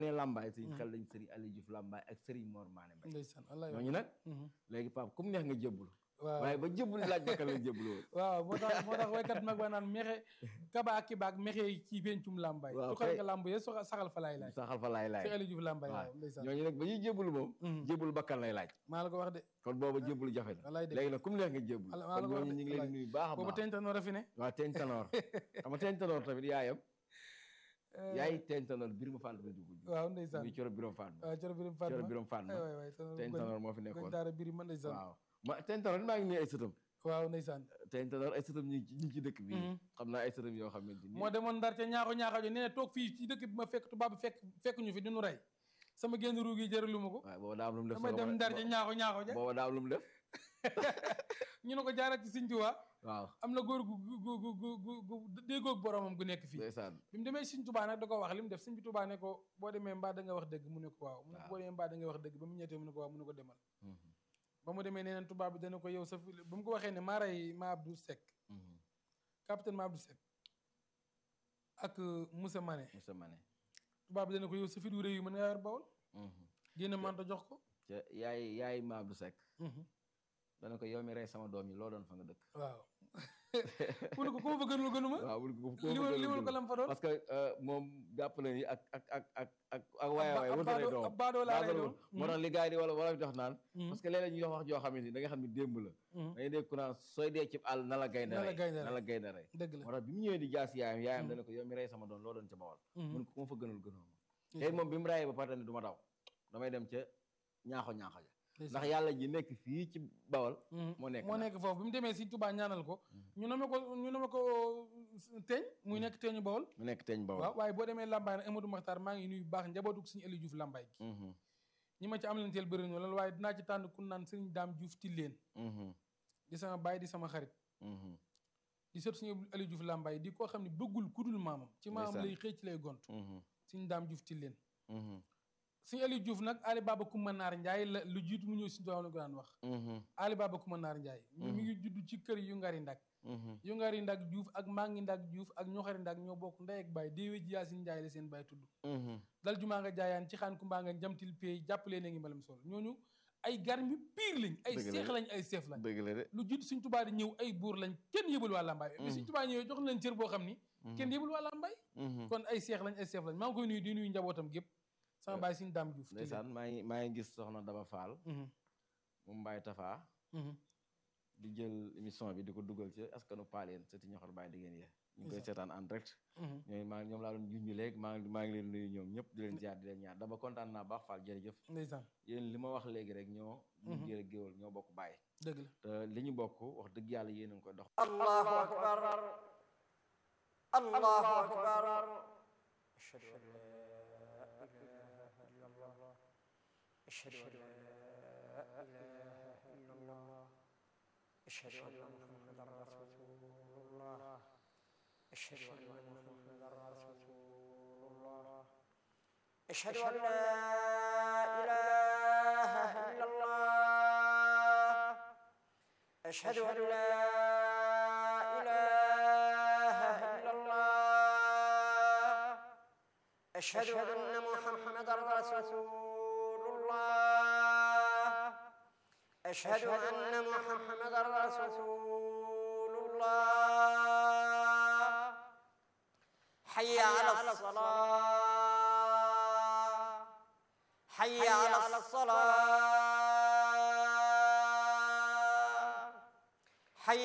ne Lambaye suñu xel lañ Serigne Aliou Diouf Lambaye ak Serigne Mor Mané Mbaye ndeysaan wallaay ñooñu nag léegi Pape comme neex nga jébbul waaw waaye ba jébbul laaj bakkan lañ jébbul woon waaw moo tax moo tax waykat mag ba naan mexe kaba ak kibaak mexe ci pencum Lambaye Waaw, tuxal kay. nga lamb ye soxa saxal fa laay laaj saxal fa laay laay ci Aliou Diouf Lambaye waaw waaw ndeysaan ñooñu nag ba ñuy jébbul moom Mhm. jébbul bakkan lay laaj maa la ko wax de kon booba jébbul jafe na wallaay dëgg léegi nag comme neex nga jébbul Wala- maa la kon ko wax ñooñu de, ñu ngi leen di nuyu baax a boobu baax teñ tanoor a fi ne waaw teeñ tanoor xam nga teeñ tanoor tamit yaayam yaay teeñ tanoor Birima Fall bi dugg waaw ndeysaan muy coro Birama Fall waaw coro birim coro Fatma Birama Fall ay waay waay tanoor teeñ goñ- tanoor moo fi goñ nekkoon daara biri man ndeysaan waaw ma teeñ tanoor maa ngi nuyu ay sëtam waaw ndeysaan teeñ tanoor ay sëtam ñu ngi ci ñu ngi ci dëkk bi Mhm. xam naa ay sëtam yoo xamante ni moo demoon ndar ca ñaaxo ñaaxo jo nee na toog fii ci dëkk bi ma fekk tubaab bi fekk fekk ñu fi dinu rey sama génn ruug yi jëralu ma ko waaw booba daa am lu mu def damay dem ndar ca ñaaxo ñaaxo ja booba daa am lu mu def ñu ne ko jaarat ci Sëñ Tuubaa waaw am na góor gu gu gu gu gu gu déggoog boromam gu nekk fii ndeysaan bi mu demee Sëñ Tuubaa nag da ko wax li mu def Sëñ bi Tuubaa ne ko boo demee mbaa da nga wax dëgg mu ne ko waaw mu ne ko boo demee mbaa da nga wax dëgg ba mu ñettee mu ne ko waaw mu ne ko demal Mhm. ba mu demee nee neen tubaab bi dana ko yow sa fi ba mu ko waxee ne maa rey ma Abdou Seck Mhm. capitaine ma Abdou Seck ak Moussa Mané Moussa Mané tubaab bi dana ko yow sa fit wu rëy yu mën nga yor bawol Mhm. génne manto jox ko ca yaay yaay ma Abdou Seck Mhm. dana ko yow mi rey sama doom yi loo doon fa nga dëkk waaw mu ne ko ku ma fa gënul gënuma waaw bu ko li ma li ma ko lam fa doon parce que euh, moom jàpp na ni ak ak ak ak ak ak waaye waaye ab wutale baadoo- doom ab baadoo laa lay baadoo doon. moo tax li gars yi di wala wala di wax naan Mhm. parce que léeg-léeg ñuy wax wax joo xamante ni da nga xam ni démb la Mhm. dañuy dégg ku naan sooy dee ci àll na la gaynde Na la rey gaynde na rey. la gaynde rey dëgg la moo tax bi mu ñëwee di jaas yaayam yaayam dana ko yow mi rey sama doom loo doon ca bawal Mhm. mun ko ku ma fa gënal gënoo ma Ndeysaan. tey moom bi mu rayee ba pare ne du ma daw damay dem ca ñaaxo ñaaxo ja Ndeysaan. ndax yàlla ji nekk fii ci bawal Mhm. moo nekk moo na. nekk foofu bi mu demee si Touba ñaanal ko ñu nome ko ñu nome ko teeñ muy nekk teeñu bawol mu nekk teeñ bawal waaw waaye boo demee Lambaye nag Amadou Makhtar maa ngi nuyu bu baax njabootu suñu Aliou Diouf Lambaye gi Mhm. ñi ma ci am leen teel bëri na loolu waaye dinaa ci tànn ku naan Serigne Dame Diouf Tilleen Mhm. di sama baay di sama xarit Mhm. di sot suñu Aliou Diouf Lambaye di koo xam ne bëggul kudul maamam ci maamam Ndeysaan. lay xëy ci lay gont Mhm. suñu Dame Diouf Tilleen Mhm. suñu Aliou Diouf nag Ali Baba Kouma Naar Ndiaye la lu jiitu mu ñëw si doom la ko daan wax Mhm. Ali Baba Kouma Naar Ndiaye mi mi ngi judd ci kër yu ngari ndak Mhm. yu ngari ndak Diouf ak mangi ndak Diouf ak ñoxari ndak ñoo bokk ndey ak baay déewee ji Yaasin Ndiaye la seen baay tudd Mhm. dal jumaa nga jaayaan ci xaan kumbaa nga jamtil pay jàppalee na ngi mbalam sol ñooñu ay garmi piir lañ ay Dëgg la seex de. lañ ay seef lañ dëgg la de lu jiitu suñ tubaa di ñëw ay buur lañ kenn yëbul waa Lambaay mais suñ tubaa ñëwee jox na leen cër boo xam ni kenn yëbul waa Lambaay Mhm. kon ay seex lañ ay seef lañ maa ngi koy nuyu di nuyu njabootam gépp sama baay suñ daam Diouf ndeysaan maa ngi maa ngi gis soxna Daba Fall Mhm, mu Mbaye Tafa mhm. di jël émission bi di ko dugal ci askanu Paaleen sëti ñoxor Baye diggéen ya ñu ngi koy Ndeysaan. seetaan en direct Mhm. ñooy maa ñoom laa doon junj léegi maa ngi maa ngi leen nuyu ñoom ñëpp di leen ziar di leen ñaar Daba kontaan naa baax Fall jërëjëf ndeysaan yéen li ma wax léegi rek ñoo ñu jël géwal ñoo bokk Baye dëgg la te li ñu bokk wax dëgg yàlla yéen a ngi koy dox الله أكبر الله أكبر أشهد أن لا إله إلا الله أشهد أن لا إله إلا الله أشهد أن محمدا رسول الله أشهد أن محمدا رسول الله أشهد أن لا إله إلا الله أشهد أن لا إله إلا الله أشهد أن محمدا رسول الله أشهد أن محمدا رسول الله حي على الصلاة حي على الصلاة